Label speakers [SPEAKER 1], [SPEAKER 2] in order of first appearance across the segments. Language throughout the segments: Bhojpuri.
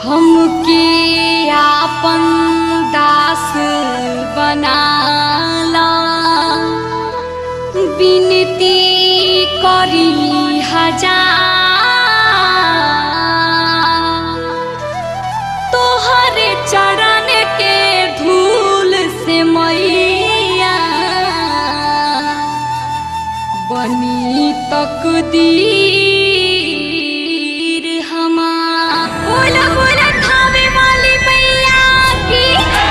[SPEAKER 1] हमके आपन दास बनाला बिनती करी हजार तोहरे चरण के धूल से मैया बनी तकदीर हमार बोला बोला खावे वाली मैया की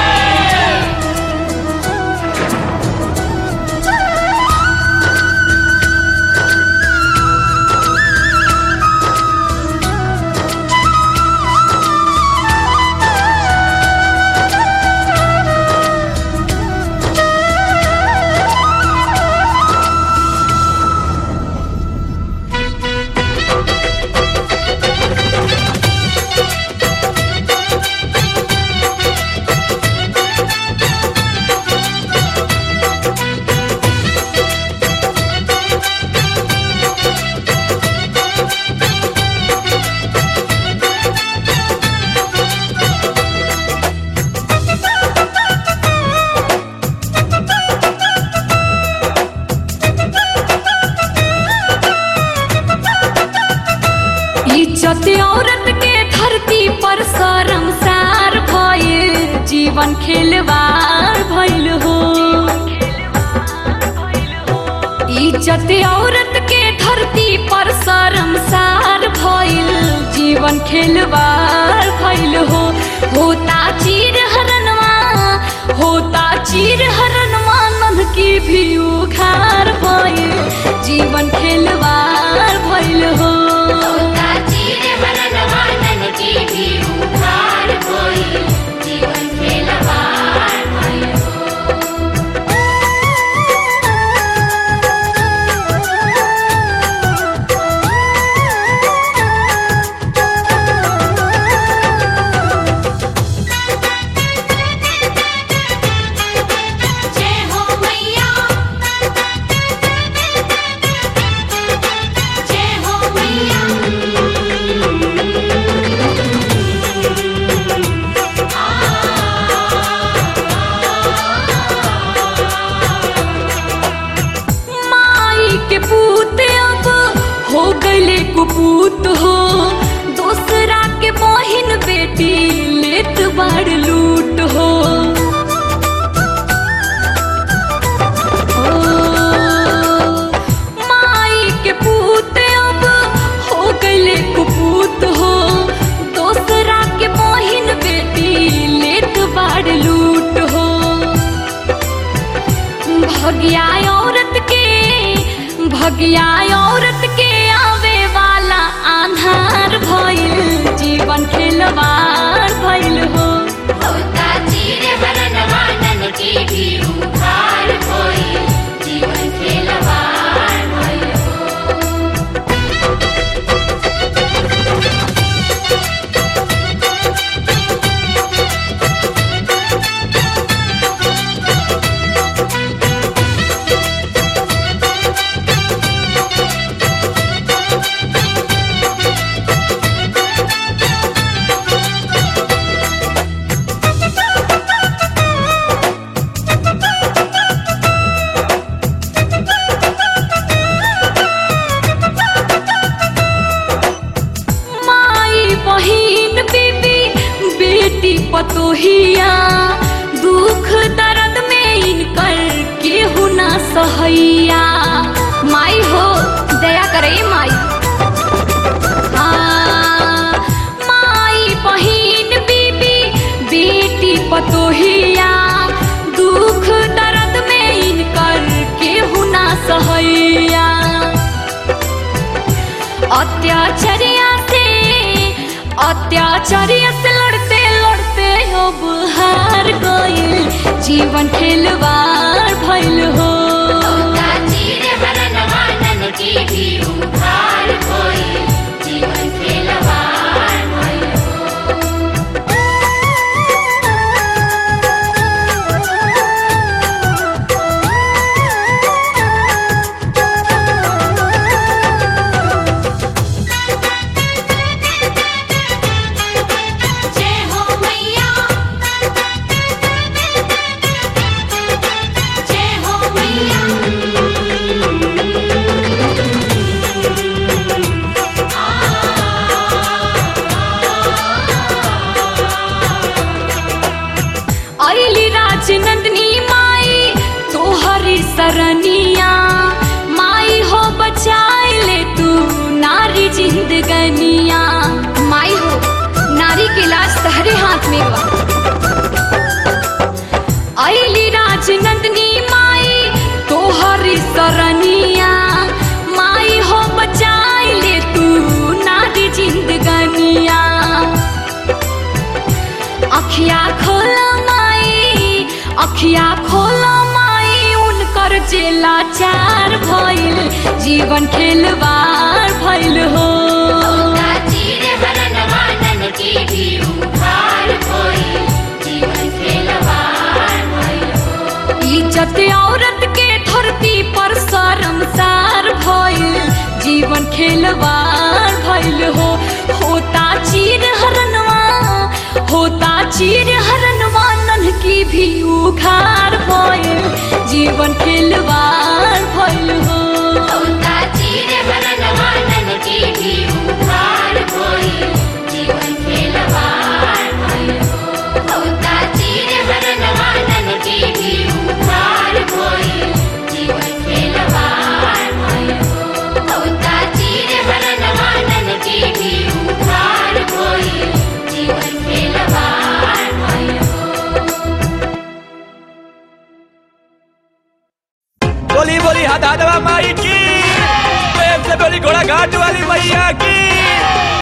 [SPEAKER 1] इज्जत औरत के धरती पर शर्मसार भइल जीवन खेलवार भइल हो इज्जत औरत के धरती पर शर्मसार भइल जीवन खेलवार भइल हो होता चीर हरनवा होता चीर हरनवा नन की भी उखार भइल जीवन खेलवार भइल हो
[SPEAKER 2] चीर हरनवानन की भी उखाड़ होई जीवन खेलवार भयो जय हो मैया जय हो मैया
[SPEAKER 1] माई के पूत अब हो गईले कुपूत हो दूसरा के बहिन बेटी लेत बाड़ लूट हो ओ, माई के पूत अब हो गईले कुपूत हो दूसरा के बहिन बेटी लेत बाड़ लूट हो भगिया औरत के भगिया औरत के आवे वाला आधार भइल जीवन खेलवार भइल हो
[SPEAKER 2] होता चीर हरनवानन की भी उखाड़ होई जीवन खेलवार भयो
[SPEAKER 1] माई बहिन बीबी बेटी पतोहिया दुख दर्द में इनकर केहू ना सहैया माई हो दया करे माई आ, माई बहिन बीबी बेटी पतोहिया दुख दर्द में इनकर केहू ना सहैया अत्याचारिया से अत्याचारिया से लड़ते लड़ते अब हार गइल जीवन खेलवार भइल हो
[SPEAKER 2] होता चीर हरनवानन की भी उखाड़ होई जीवन खेलवार भयो
[SPEAKER 1] जिंदगनिया माई हो नारी के लाश तहरे हाथ में बा अली राजनंदनी माई तोहरी सरनिया माई हो बचाई ले तू नारी जिंदगनिया अखिया खोला माई अखिया खोला माई उनकर जेला चार भइल जीवन खेलवार भइल हो
[SPEAKER 2] चीर हरन मानन की भी उखाड़ कोई जीवन खेलवार भइल हो
[SPEAKER 1] इज्जत औरत के धरती पर शर्मसार भइल जीवन खेलवार भइल हो होता चीर हरनवा होता चीर हरनवा नन की भी उखार भइल जीवन खेलवार भइल हो
[SPEAKER 2] होता चीर हरन मानन की भी उखाड़ कोई जीवन खेलवार भइल हो होता चीर हरन मानन की भी उखाड़ कोई जीवन खेलवार भइल हो होता चीर हरन मानन की भी उखाड़ कोई जीवन खेलवार भइल हो
[SPEAKER 3] बोली बोली हदादवा माई की प्रेम से बोली घोड़ा घाट वाली मैया की